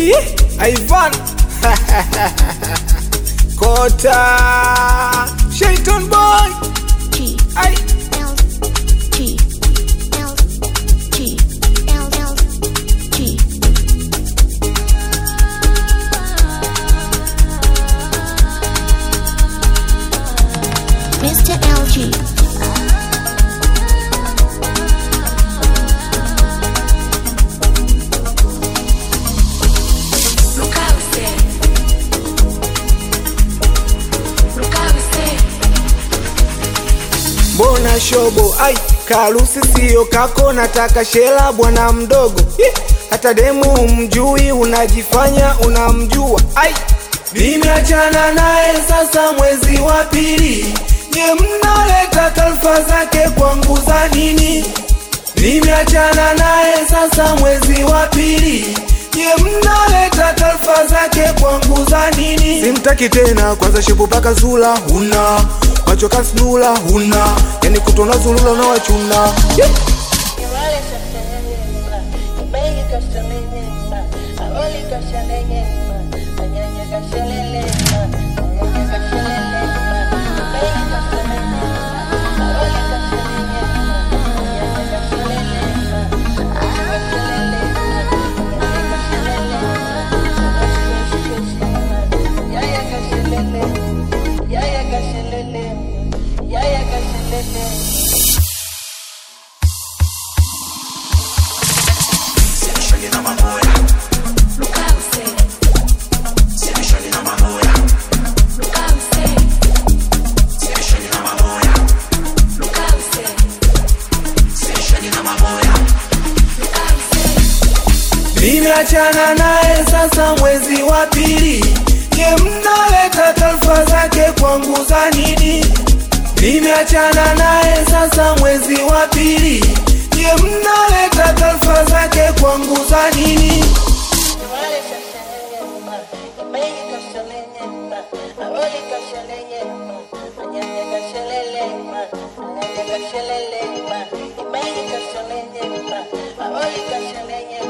Ih, Ivan Kota Shaiton boy G Ai L G L G L L G Mr. LG Mbona shobo ai karusi sio kako nataka shela bwana mdogo Ih, hata demu mjui unajifanya unamjua ai nimeachana naye sasa mwezi wa pili nye mnaleta taarifa zake kwangu za nini nimeachana naye sasa mwezi wa pili nye mnaleta taarifa zake kwangu za nini simtaki tena kwanza shepu paka zula huna macho kasnula huna yani kutona zulula na wachuna yeah. Nimeachana naye sasa mwezi wa pili, nye mnaleta taarifa zake kwangu za nini? Nimeachana naye sasa mwezi wa pili, nye mnaleta taarifa zake kwangu za nini? Kashelele,